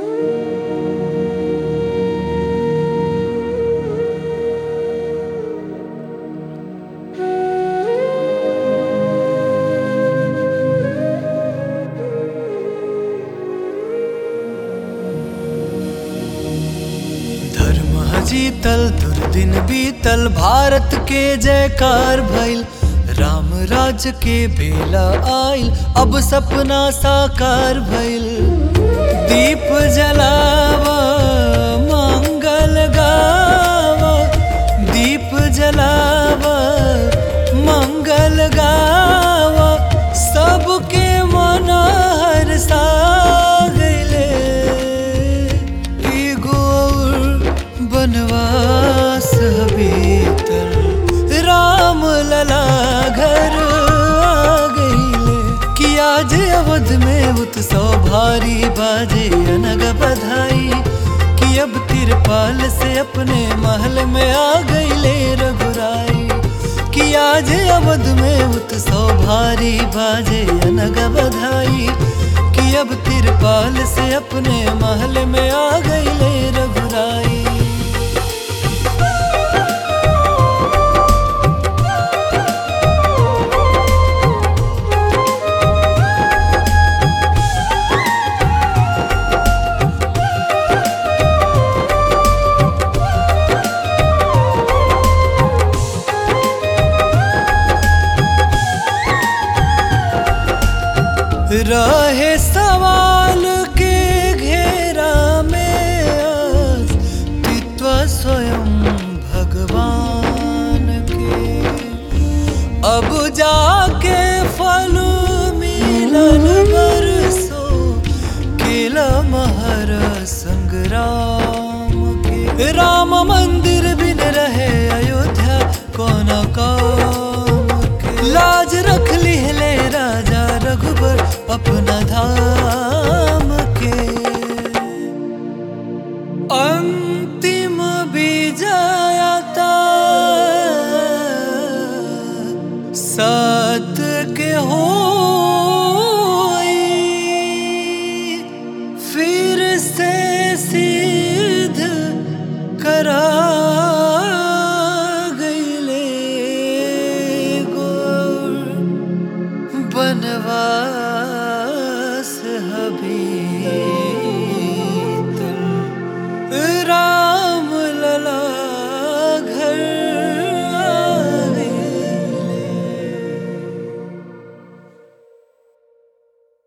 धर्म जीतल दुर्दिन बीतल भारत के जयकार भइल राम राज के बेला आइल अब सपना साकार भइल दीप जलावा मंगल गावा दीप जलावा मंगल गावा सबके मन हरसा गइले एगो और बनवास भीतर राम लला घर आ गइले कि आज अवध में उत्सव भारी बाजे अनग बधाई कि अब तिरपाल से अपने महल में आ गइले रघुराई कि आज अवध में उत्सव भारी बाजे अनग बधाई कि अब तिरपाल से अपने महल में आ गइले रघुराई रहे सवाल के घेरा में अस्तित्व स्वयं भगवान के अब जाके फल मिलल बरसो केला महर संग्राम के